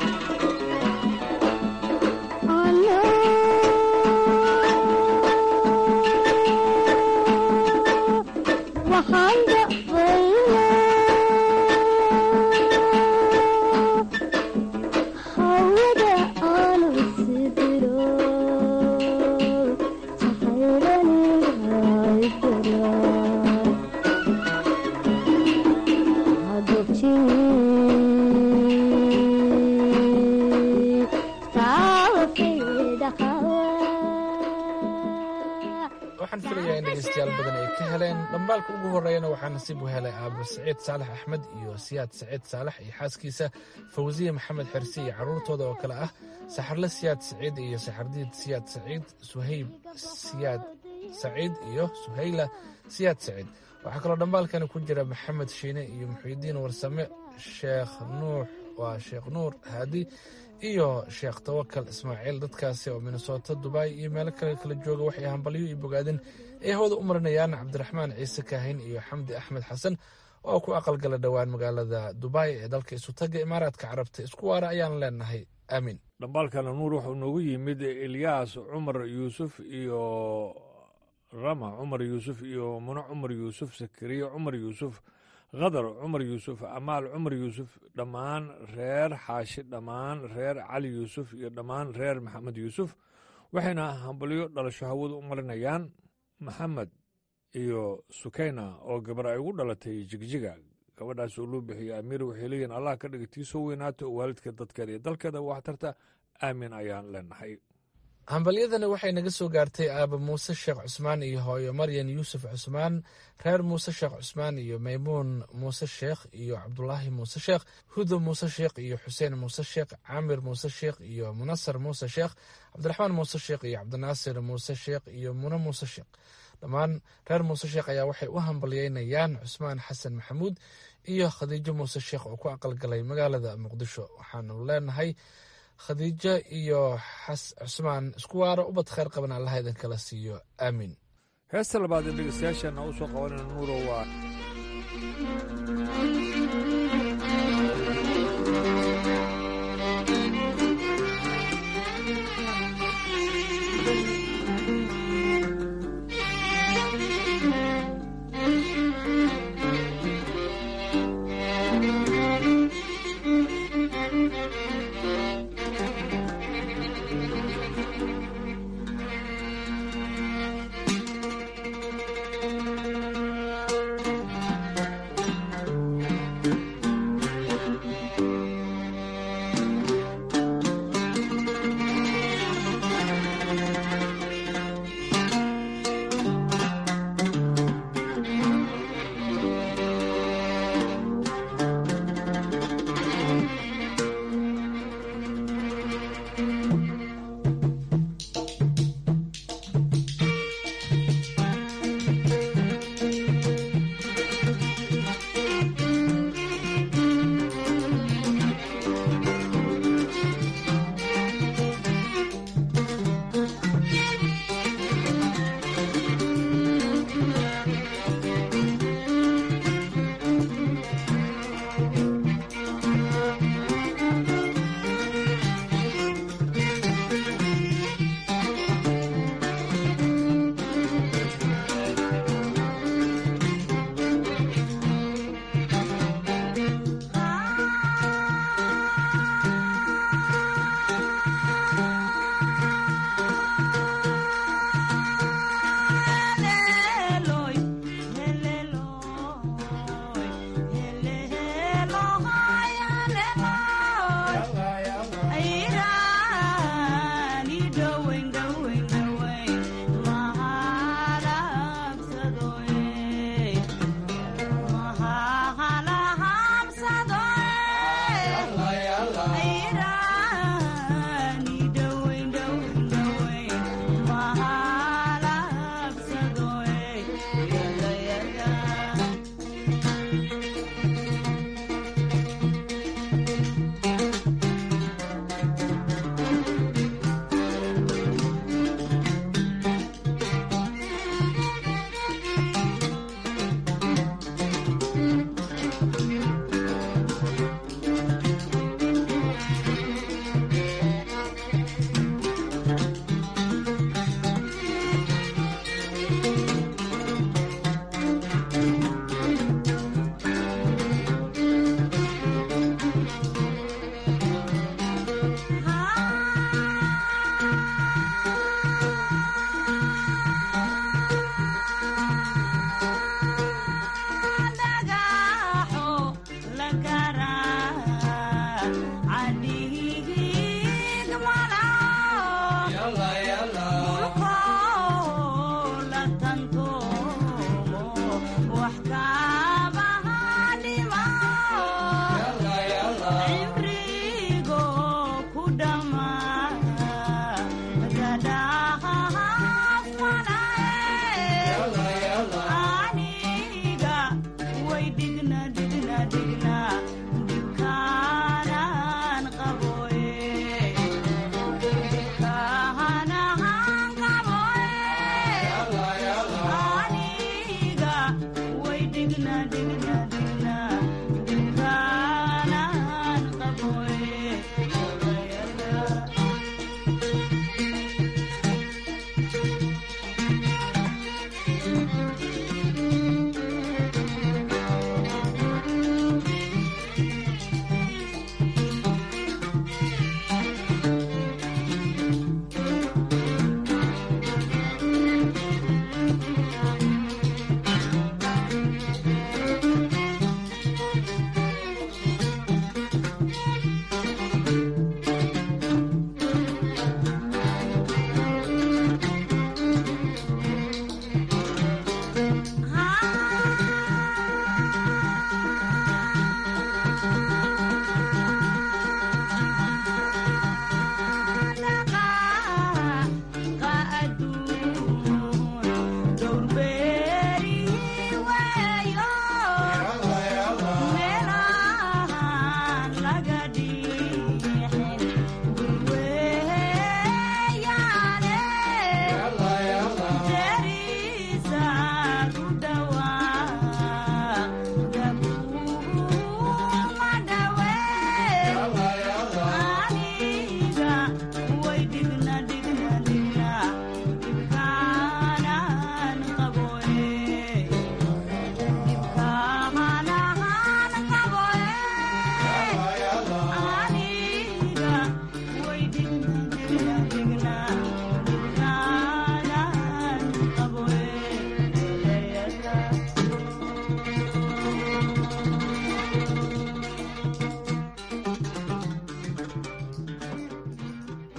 waxaan dabayla hawada aanu sidiro waxaan filayaa in dhegeystayaal badan ay ka heleen dhambaalka ugu horeeyana waxaa nasiib u helay aabo saciid saalax axmed iyo siyaad saciid saalax iyo xaaskiisa fawsiye maxamed xersi iyo carruurtooda oo kale ah saxarle siyaad saciid iyo saxardiid siyaad saciid suhayb siyaad saciid iyo suhayla siyaad saciid waxaa kaloo dhambaalkani ku jira maxamed shiine iyo muxiidiin warsame sheekh nuux waa sheekh nuur haadi iyo sheekh tawakal ismaaciil dadkaasi oo minnesota dubai iyo meelo kale kala jooga waxay hambalyo iyo bogaadin ay hawada u marinayaan cabdiraxmaan ciise kaahin iyo xamdi axmed xasan oo ku aqalgala dhowaan magaalada dubai ee dalka isutaga imaaraadka carabta isku waara ayaan leenahay aamiin dhambaalkana nuur wuxuu noogu yimid ilyaas cumar yuusuf iyo rama cumar yuusuf iyo muno cumar yuusuf sakariye cumar yuusuf khadar cumar yuusuf amaal cumar yuusuf dhammaan reer xaashi dhammaan reer cali yuusuf iyo dhammaan reer maxamed yuusuf waxayna hambalyo dhalasho hawadu u marinayaan maxamed iyo sukayna oo gabar ay ugu dhalatay jigjiga gabadhaas oo loo bixiyey amiir waxay leeyihin allah ka dhiga tii soo weynaato oo waalidka dadkeeda iyo dalkeeda waxtarta aamin ayaan leenahay hambalyadani waxay naga soo gaartay aaba muuse sheekh cusmaan iyo hooyo maryan yuusuf cusmaan reer muuse sheekh cusmaan iyo maymuun muuse sheekh iyo cabdulaahi muuse sheekh hudo muuse sheekh iyo xuseen muuse sheekh caamir muuse sheekh iyo munasar muuse sheekh cabdiraxmaan muuse sheekh iyo cabdinaasir muuse sheekh iyo mune muuse sheekh dhammaan reer muuse sheekh ayaa waxay u hambalyeynayaan cusmaan xasan maxamuud iyo khadiijo muuse sheekh oo ku aqalgalay magaalada muqdisho waxaanu leenahay khadiijo iyo xas cusmaan isku waaro ubad kheyr qaban allaha idin kala siiyo aamiin heesta labaad ee dhegeystayaasheenna u soo qabanayna nuuro waa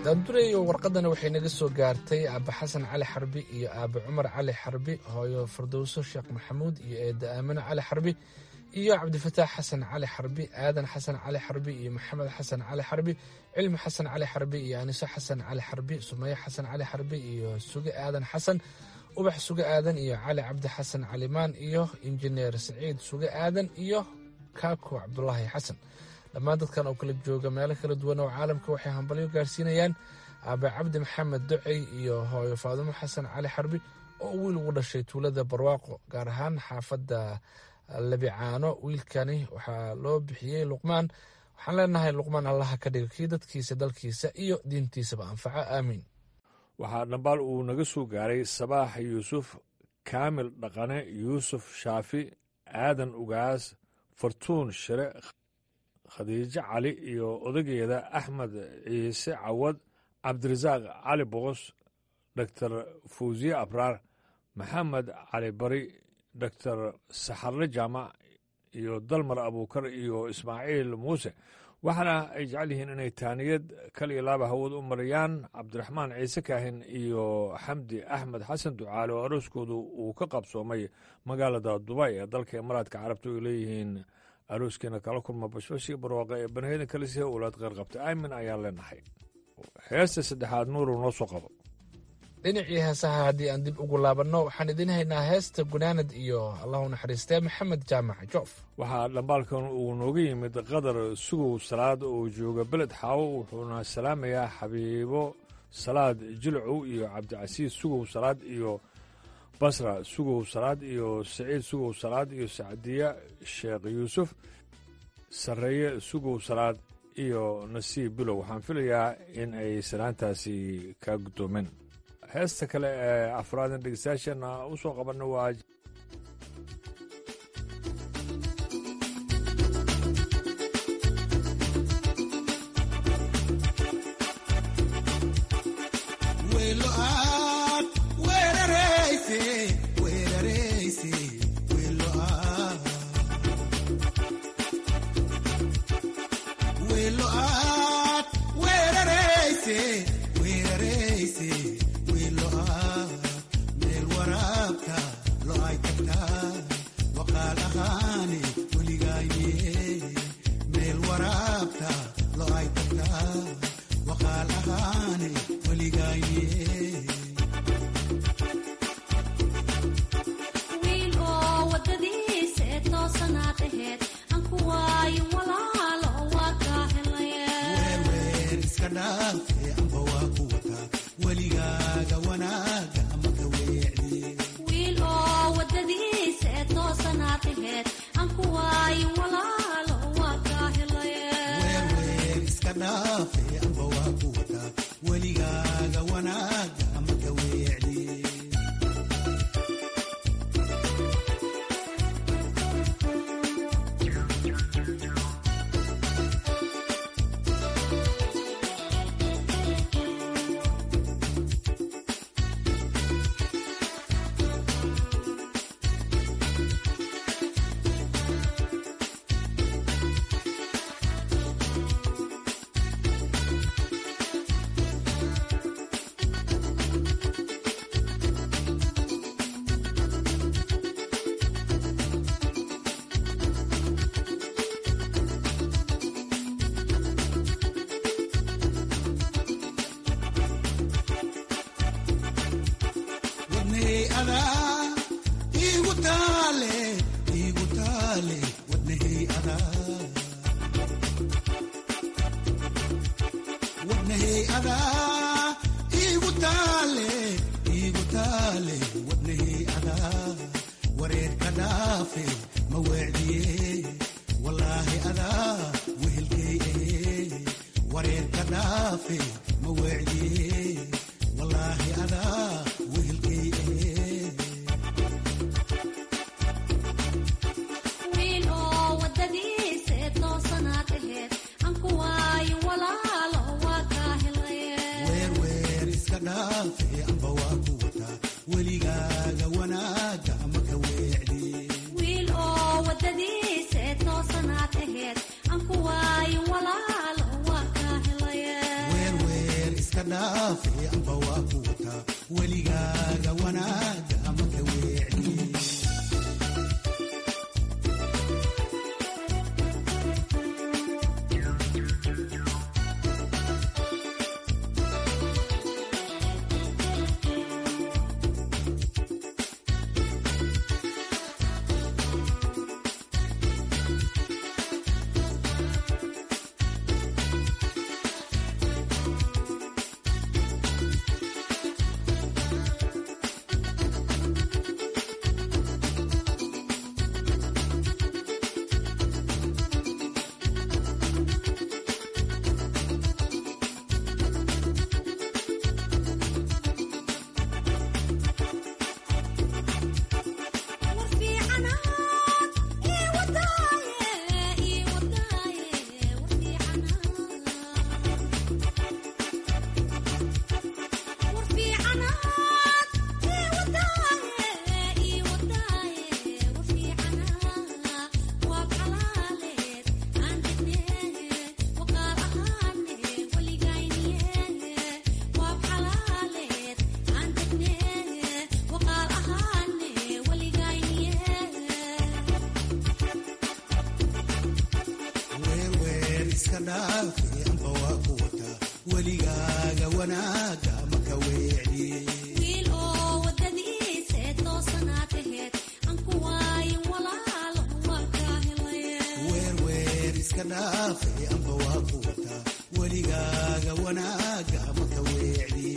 daandureyo warqadana waxay naga soo gaartay aaba xasan cali xarbi iyo aaba cumar cali xarbi hooyo fardowso sheekh maxamuud iyo eeda aamino cali xarbi iyo cabdifataax xasan cali xarbi aadan xasan cali xarbi iyo maxamed xasan cali xarbi cilmi xasan cali xarbi iyo aniso xasan cali xarbi sumaye xasan cali xarbi iyo suge aadan xasan ubax suge aadan iyo cali cabdi xasan calimaan iyo injineer saciid suge aadan iyo kaako cabdulaahi xasan dhammaan dadkan oo kala jooga meelo kala duwan oo caalamka waxay hambalyo gaarsiinayaan aabe cabdi maxamed ducey iyo hooyo faadumo xasan cali xarbi oo wiil ugu dhashay tuulada barwaaqo gaar ahaan xaafadda labicaano wiilkani waxaa loo bixiyey luqmaan waxaan leenahay luqmaan allaha ka dhiga kii dadkiisa dalkiisa iyo diintiisaba anfaco aamiin waxaa dhambaal uu naga soo gaaray sabaax yuusuf kaamil dhaqane yuusuf shaafi aadan ugaas fartuun shire khadiijo cali iyo odageeda axmed ciise cawad cabdirasaaq cali boqos doktor fawsiye abraar maxamed cali bari doktor saxarle jaamac iyo dalmar abuukar iyo ismaaciil muuse waxaana ay jecel yihiin inay taaniyad kal iyo laaba hawad u mariyaan cabdiraxmaan ciise kaahin iyo xamdi axmed xasan ducaale oo arooskoodu uu ka qabsoomay magaalada dubay ee dalka imaaraadka carabta ay leeyihiin arooskiina kala kulma bashbashii barwaaqa ee banheedan kale si owlaad qeyr qabta aamin ayaan leenahay heesta saddexaad nuuru noo soo qabo dhinacii heesaha haddii aan dib ugu laabanno waxaan idiin haynaa heesta gunaanad iyo allahu naxariistee maxamed jaamac joof waxaa dhambaalkan uu nooga yimid qadar sugow salaad oo jooga beled xaawo wuxuuna salaamayaa xabiibo salaad jilcow iyo cabdicasiis sugow salaad iyo basra sugow salaad iyo saciid sugow salaad iyo sacdiya sheekh yuusuf sarreeye sugow salaad iyo nasiib bilow waxaan filayaa in ay salaantaasi kaa guddoomeen heesta kale ee afraadan dhegeystayaasheenna u soo qabanna waa dhaafe amba waa ku wataa weligaaga wanaaga ama ka weecdi weerweer iska dhaafe amba waa ku wataa weligaaga wanaaga ama ka weecdi weerweer iska dhaafe amba waa ku wataa weligaaga wanaaga ama ka weecdi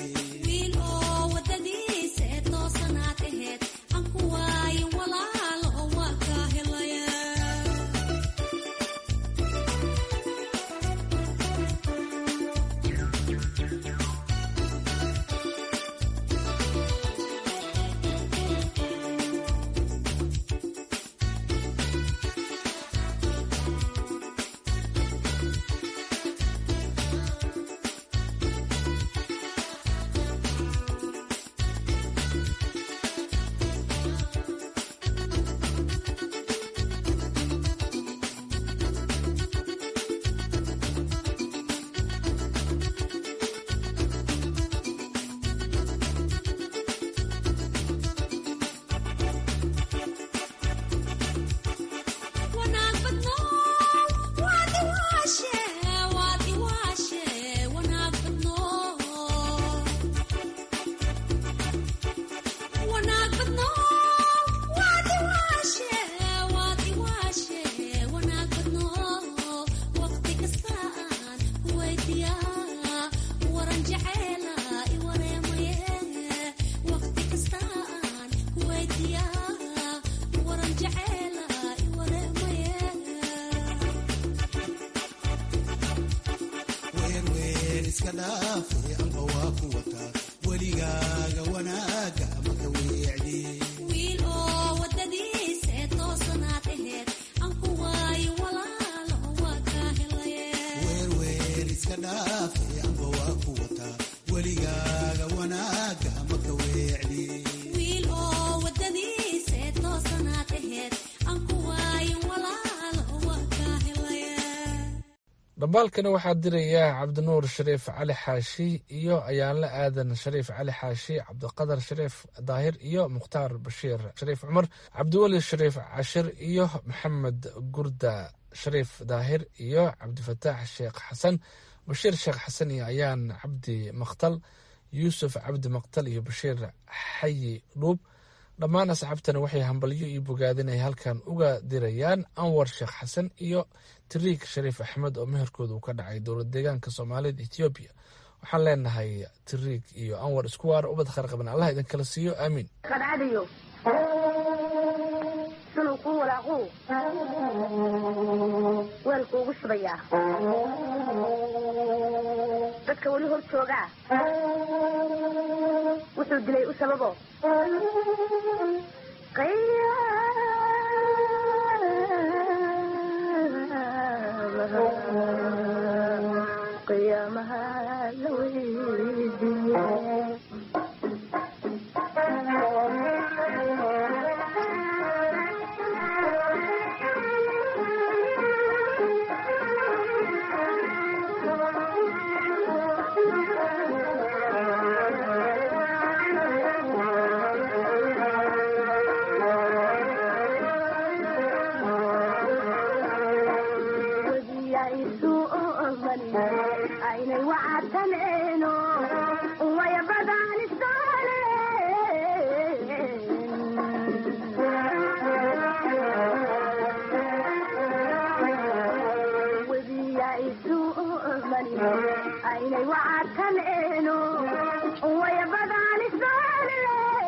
weerweer iska dhaafe amba waa ku wataa weligaaga wanaaga ama ka weecdi weerweer iska dhaafe amba waa ku wataa weligaaga wanaaga ama ka weecdi dhambaalkani waxaa diraya cabdinuur shariif cali xaashi iyo ayaanle aadan shariif cali xaashi cabdiqadar shariif daahir iyo mukhtaar bashiir shariif cumar cabdiweli shariif cashir iyo maxamed gurda shariif daahir iyo cabdifataax sheekh xasan bashiir sheekh xasan iyo ayaan cabdi maktal yuusuf cabdi maktal iyo bashiir xayi dhuub dhammaan asxaabtani waxay hambalyo iyo bogaadin ay halkan uga dirayaan anwar sheekh xasan iyo tiriik shariif axmed oo meherkooda uu ka dhacay dowlad deegaanka soomaalida etoobiya waxaan leenahay tiriik iyo anwar isku waara ubad kharqaban allah idinkala siiyo aamiin qadcadayo sunuu kuu walaaquu weelkuugu shubayaa dadka weli hor joogaa wuxuu dilay u sababo qiyaamaha la weydiiye aynay wacadtaneeno waya badanistaane webiya isu mani aynay wacadtaneeno waya badanistaane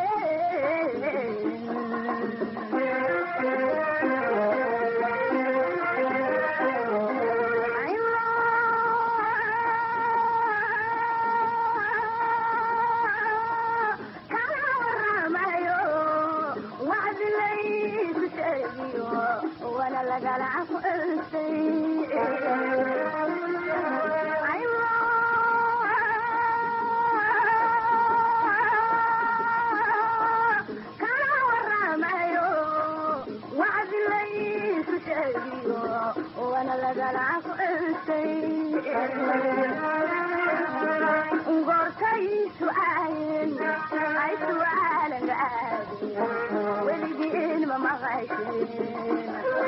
gortay su'aayen ay su'aalan aadin weligiin ma maqasheen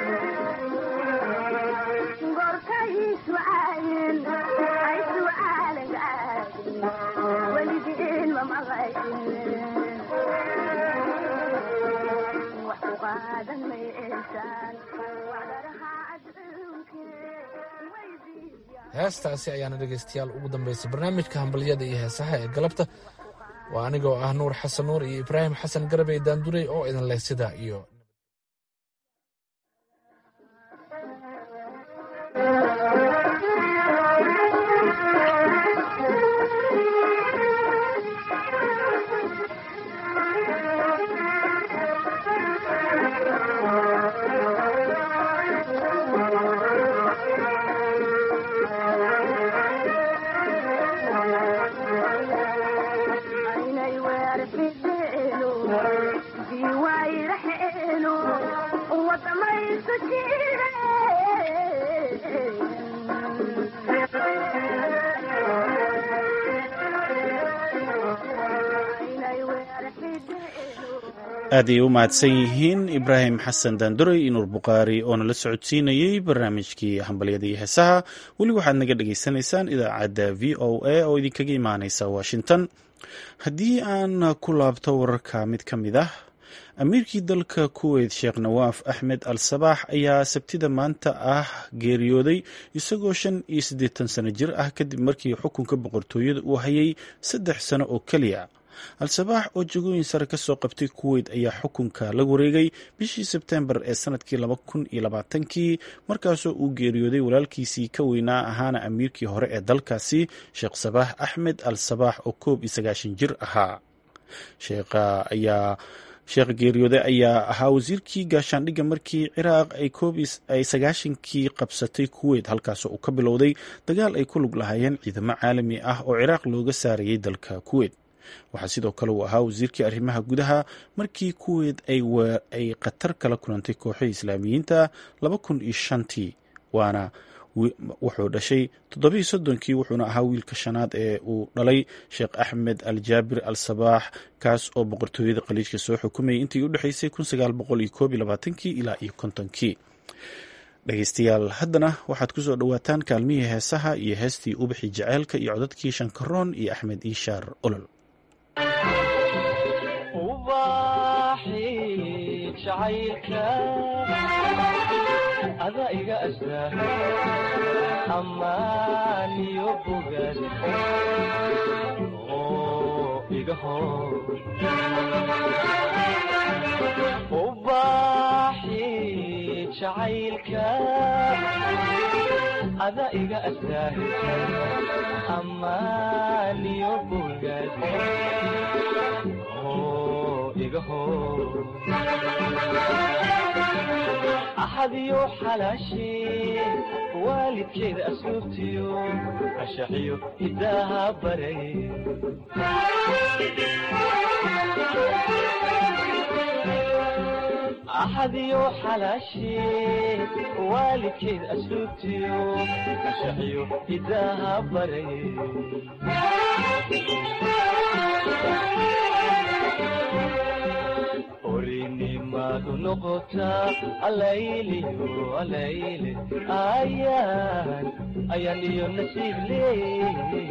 gortay su'aayen ay su'aalan aadin weligiin ma maqasheen wax ku qaadan maysaan wacdaraha heestaasi ayaana dhegaystayaal ugu dambaysay barnaamijka hambalyada iyo heesaha ee galabta waa anigoo ah nuur xasan nuur iyo ibraahim xasan garabey daandurey oo idin leh sidaa iyo aynay weerfidheeno biwaayraxeeno wadamaysu jire aad ay u mahadsan yihiin ibraahim xasan daanduray iyo nuur bukhaari oo nala socodsiinayey barnaamijkii hambalyada iyo heesaha weli waxaad naga dhagaysanaysaan idaacadda v o a oo idinkaga imaaneysa washington haddii aan ku laabto wararka mid ka mid ah amiirkii dalka kuweyt sheekh nawaaf axmed al sabaax ayaa sabtida maanta ah geeriyooday isagoo shan iyo siddeetan sano jir ah kadib markii xukunka boqortooyada uu hayay saddex sano oo keliya al-sabaax oo jagooyin sare ka soo qabtay kuweyt ayaa xukunka la wareegay bishii sebtembar ee sanadkii laba kun iyo labaatankii markaasoo uu geeriyooday walaalkiisii ka weynaa ahaana amiirkii hore ee dalkaasi sheekh sabaax axmed al sabaax oo koob iyo sagaashan jir ahaa sheekha ayaa sheekh geeriyooday ayaa ahaa wasiirkii gaashaandhigga markii ciraaq ay koob ay sagaashankii qabsatay kuweyt halkaasoo uu ka bilowday dagaal ay ku lug lahaayeen ciidamo caalami ah oo ciraaq looga saarayay dalka kuweyt waxaa sidoo kale uu ahaa wasiirkii arrimaha gudaha markii kuweyt ay khatar kala kulantay kooxo islaamiyiinta laba kun iyo shantii waana wuxuu dhashay toddobiiyo soddonkii wuxuuna ahaa wiilka shanaad ee uu dhalay sheekh axmed al jaabir al sabaax kaas oo boqortooyada khaliijka soo xukumayay intii u dhexaysay kun sagaal boqol iyo koob iyo labaatankii ilaa iyo kontonkii dhegeystayaal haddana waxaad ku soo dhowaataan kaalmihii heesaha iyo heestii ubixi jaceylka iyo codadkii shankaroon iyo axmed iishaar olol ada iga astaa ammaaniyo bogaad oo iga hor ubaaxi jacaylka ada iga astaa ammaaniyo bogaad oo iga hor axadiyo xalaashee waalidkeeda asluubtiyo ashaxiyo hidaaha baray axadiyo xalaashee waalidkeeda asluubtiyo ashaxiyo hidaaha baray orinimadu noqotaa alayliyo alayle ayaan ayaan iyo nasiib leey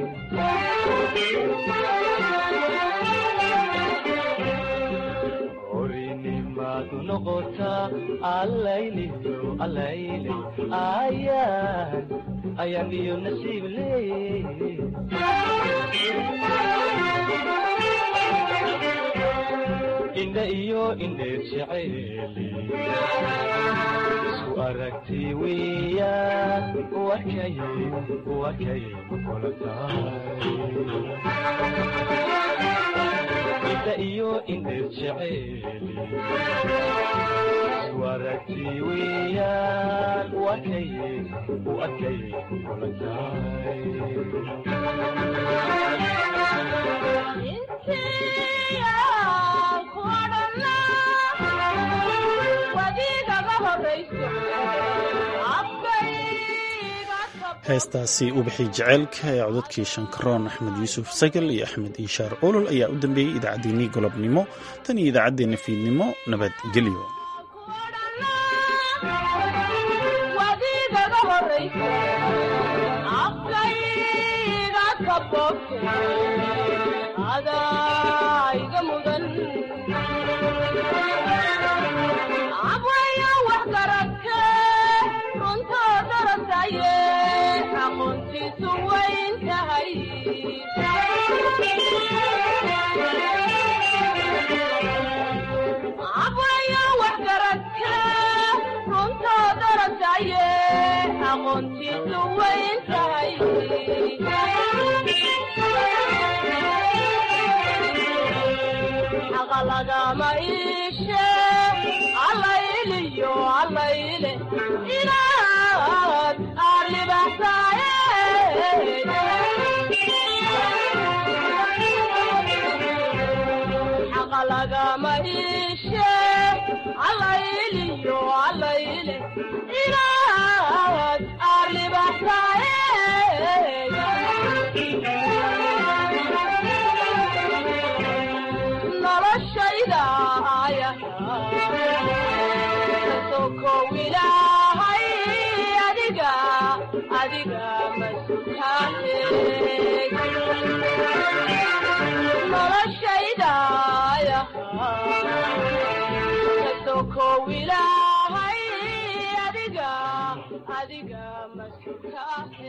orinimadu noqotaa allayliyo allayle ayaan ayaan iyo nasiib leey indha iyo indheer jeceeli isku aragti weeyaan wakay wakay kula tahay indha iyo indheer jeceeli isku aragti weeyaan wakay wakay kula tahay heestaasi ubixi jaceylka ee codadkii shankaroon axmed yuusuf sagal iyo axmed inshaar olol ayaa u dambeeyey idaacaddeenii golobnimo tan iyo idaacaddeenna fiidnimo nabadgelyo lagama iishe allayliyo allayle inaad aad libaxsaaye xaqa lagama iishe allayliyo allayle inaad aad libaxsaaye noloshayda sokow ilaahay adiga adiga masutaane noloshayda sokow ilaahay adiga adiga masutaane